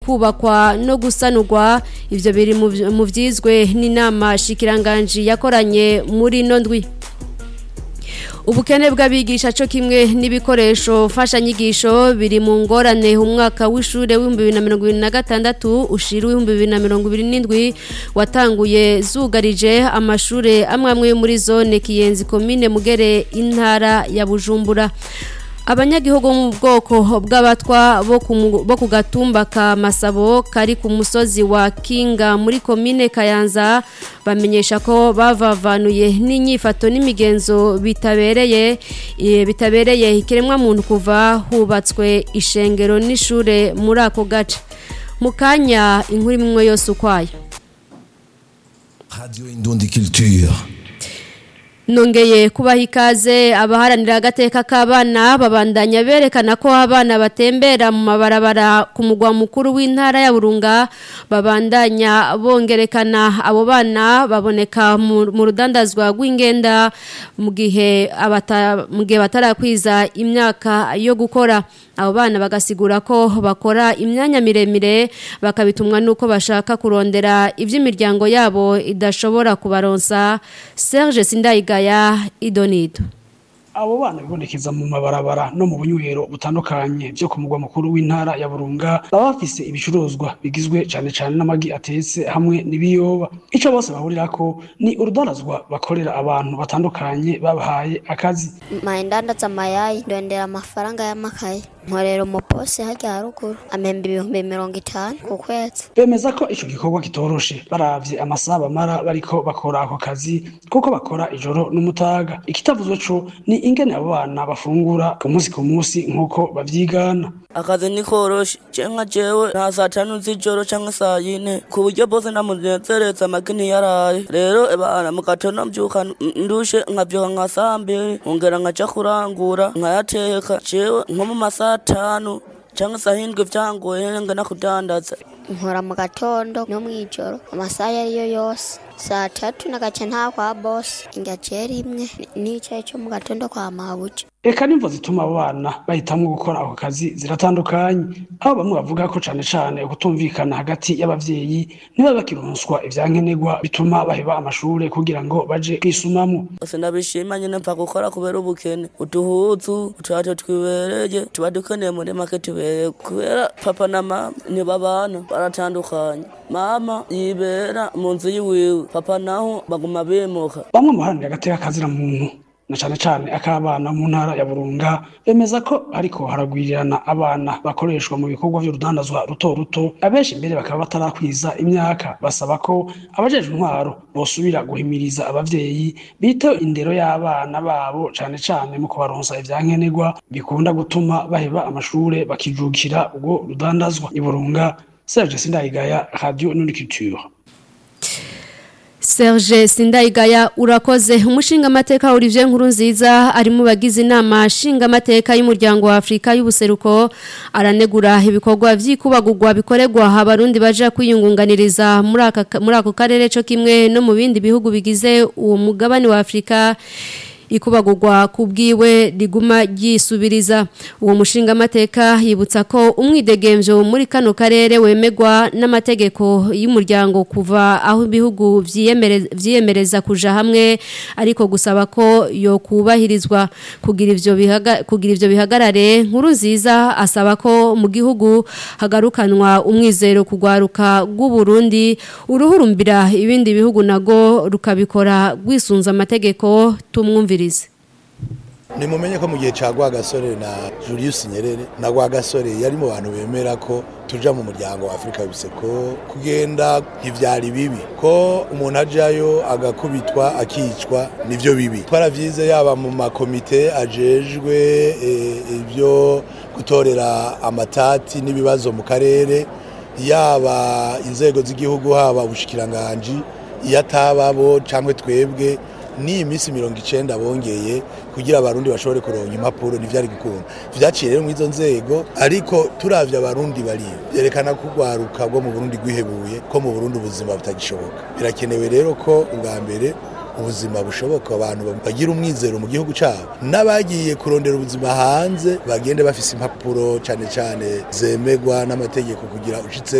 kubakwa no gusanurwa ivyo biri mu vy- mu vyizwe n'inama shikiranganji yakoranye muri ino ndwi ubukene bw'abigisha cyo kimwe n'ibikoresho mfashanyigisho biri mu ngorane umwaka w'ishure w'ibihumbi bibiri na mirongo ibiri na gatandatu ushira w'ibihumbi bibiri na mirongo ibiri n'indwi watanguye zugarije amashure amwe amwe yo muri zone kiyenzi komine mugere intara ya bujumbura abanyagihugu bo mu bwoko bw'abatwa bo ku mu- bo ku gatumba ka masabo kari ku musozi wa kinga muri komine kayanza bamenyesha ko bavavanuye n'inyifato n'imigenzo bitabereye eh, bitabereye ikiremwa muntu kuva hubatswe ishengero n'ishure muri ako gace mu kanya inkuru imwe yose ukwayo Radio Indundi Culture. Nongeye kubaha ikaze abaharanira agateka k'abana babandanya berekana ko abana batembera mu mabarabara ku mugwa mukuru w'intara ya Burunga babandanya bongerekana abo bana baboneka mu mu rudandazwa rw'ingenda mu gihe abata mu gihe batarakwiza imyaka yo gukora abo bana bagasigura ko bakora imyanya miremire bakabitumwa nuko bashaka kurondera iby'imiryango yabo idashobora kubaronsa Serge Sindayigaya Idonido abo bana bibonekeza mu mabarabara no mu bunywero butandukanye byo ku mugwa mukuru w'intara ya Burunga baba bafise ibicuruzwa bigizwe cane cane n'amagi atetse hamwe n'ibiyoba ico bose bahurirako ni urudandazwa bakorera abantu batandukanye babahaye akazi maendandaza mayai ndondera amafaranga y'amakaye nkorera umuposi harya haruguru amemba ibihumbi mirongo itanu ku kwezi bemeza ko ico gikorwa kitoroshe baravye amasaha bamara bariko bakora ako kazi kuko bakora ijoro n'umutaga ikitavuzwe co ni ingene abo bana bafungura ku munsi ku munsi nk'uko bavyigana akazi ni koroshe cenka jewe nta saa tanu z'ijoro canke saa yine ku buryo bose ndamunezereza amagi ntiyaraye rero bana mu gatondo mvyuka ndushe nkavyuka nka saa mbiri nkongera nkaja kurangura nkayateka jewe nko mu masaha atanu canke saa hindwi vyangoye ngena kudandaza nkora mu gatondo no mw'ijoro amasaha iyo ariyo yose saa tatu nagaca nta kwa bosi ingaciye rimwe n'icaye co mu gatondo kwa mabuja Eka nimvo zituma abo bana bahitamwo gukora ako kazi ziratandukanye aho bamwe bavuga ko cane cane ukutumvikana hagati y'abavyeyi niba bakironswa ivyankenerwa bituma baheba amashure kugira ngo baje kwisumamwo ose ndabishima nyene mva gukora kubera ubukene uduhuzu uturato twibereye tuba dukeneye muri make tubereye kubera papa na mama ntibabana baratandukanye mama yibera mu nzu yiwiwe papa naho baguma bimuka bamwe mu haranira agateka kazira muntu na cane cane ak'abana mu ntara ya Burunga bemeza ko ariko haragwirirana abana bakoreshwa mu bikorwa vy'urudandazwa ruto ruto abenshi mbere bakaba batarakwiza imyaka basaba ko abajejwe intwaro bosubira guhimiriza abavyeyi biteho indero y'abana babo cane cane mu kubaronsa ivyankenerwa bikunda gutuma baheba amashure bakijukira ubwo rudandazwa i Burunga Serge Sindayigaya Radio Nuniculture Serge Sindayigaya urakoze umushinga amateka Olivier Nkurunziza ari mu bagize inama nshinga amateka y'umuryango wa Afrika y'ubuseruko aranegura ibikorwa vy'ikubagurwa bikorerwa abarundi baje kwiyungunganiriza muri aka muri ako karere cyo kimwe no mu bindi bihugu bigize uwo mugabane wa Afrika ikubagurwa kubwiwe riguma ryisubiriza uwo mushinga amateka yibutsa ko umwidegemvyo muri kano karere wemegwa n'amategeko y'umuryango kuva aho ibihugu vyiyemere- vyiyemereza kuja hamwe ariko gusaba ko yo kubahirizwa kugira ivyo bihaga, kugira ivyo bihagarare nkuru nziza asaba ko mu gihugu hagarukanwa umwizero kugwaruka rw'u Burundi uruhurumbira ibindi bihugu nago rukabikora rwisunza amategeko tumwumvirize nimumenye ko mu gihe ca Rwagasore na Julius Nyerere na Rwagasore yari mu bantu bemera ko tuja mu muryango wa Afrika y'Ubuseko kugenda ntivyari bibi ko umuntu ajayo agakubitwa akicwa nivyo bibi twaravyize yaba mu makomite ajejwe eh, ibyo gutorera amatati n'ibibazo mu karere yaba inzego z'igihugu haba ubushikiranganji iyo atababo cyangwa twebwe n'iyi minsi mirongo icenda bongeye kugira abarundi bashobore kuronka impapuro ntivyari gukunda vyaciye rero mw'izo nzego ariko turavye abarundi bariyo vyerekana ko urwaruka rwo mu burundi rwihebuye ko mu burundi ubuzima butagishoboka birakenewe rero ko ubwa mbere ubuzima bushoboka abantu bagira umwizero mu gihugu cyabo n'abagiye kurondera ubuzima hanze bagende bafise impapuro cyane cyane zemegwa n'amategeko kugira ushitse